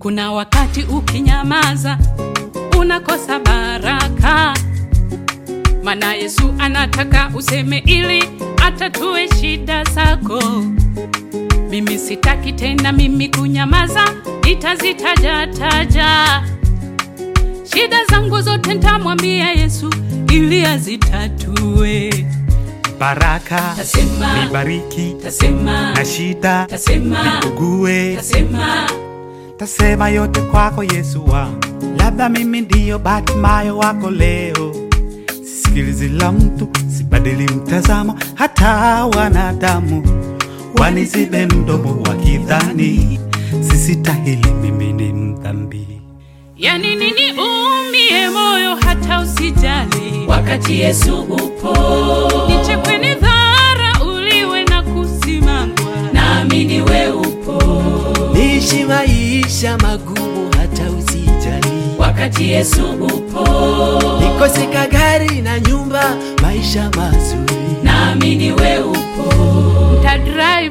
Kuna wakati ukinyamaza unakosa baraka, maana Yesu anataka useme ili atatue shida zako. Mimi sitaki tena mimi kunyamaza, nitazitaja taja shida zangu zote, ntamwambia Yesu ili azitatue. baraka Tasema, nibariki tasema, na shida tasema, nikugue tasema, tasema yote kwako Yesu wangu, labda mimi ndiyo Batimayo wako leo. Sikilizi la mtu, sibadili mtazamo, hata wanadamu wanizibe mdomo wakidhani sisitahili, mimi ni mdhambi. yani nini umie moyo hata usijali, wakati Yesu upo, nichekwe ni dhara uliwe na kusimangwa naamini we upo, niishi maisha magumu hata usijali, wakati Yesu upo, nikoseka gari na nyumba, maisha mazuri naamini we upo, nta drive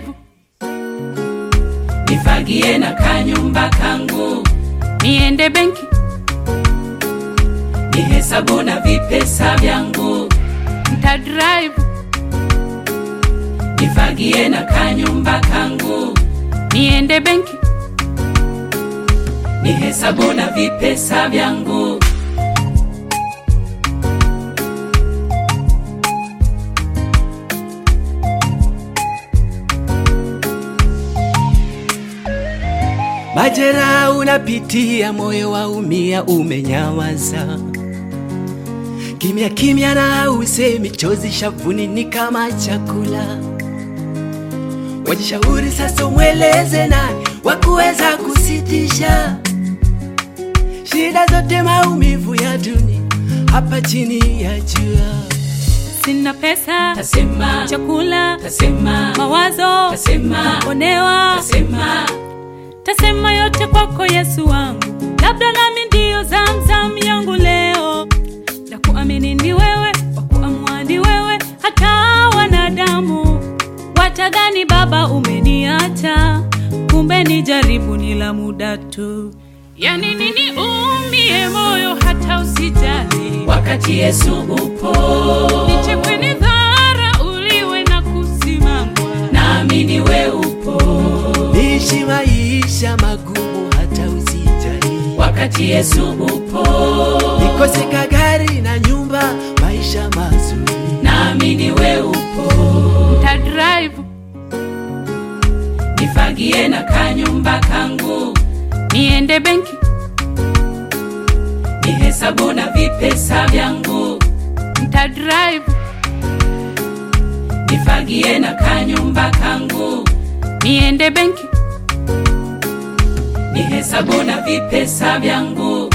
nifagie na kanyumba kangu, niende benki nihesabu na vipesa vyangu, nta drive nifagie na kanyumba kangu, niende benki nihesabu na vipesa vyangu. Majera unapitia, moyo waumia, umenyawaza kimya kimya, na usemi, chozi shavuni ni kama chakula. Wajishauri sasa, umweleze nani wakuweza kusitisha shida zote, maumivu ya dunia hapa chini ya jua. sina pesa Tasema, chakula tasema, mawazo tasema, onewa tasema, tasema yote kwako Yesu wangu, labda nami ndiyo zamzam yangu leo, na kuamini ni wewe, wa kuamua ni wewe, hata wanadamu watadhani Baba umeniacha, kumbe ni jaribu ni la muda tu. Yani nini umie moyo hata usijali, wakati Yesu upo, nichekwe ni dhara uliwe na kusimangwa naamini we upo, Niishi maisha magumu hata usijali, wakati Yesu upo, nikoseka gari na nyumba, maisha mazuri naamini we upo, nta drive nifagie na kanyumba kangu, niende benki nihesabu na vipesa vyangu, nta drive nifagie na kanyumba kangu, niende benki nihesabu na vipesa vyangu.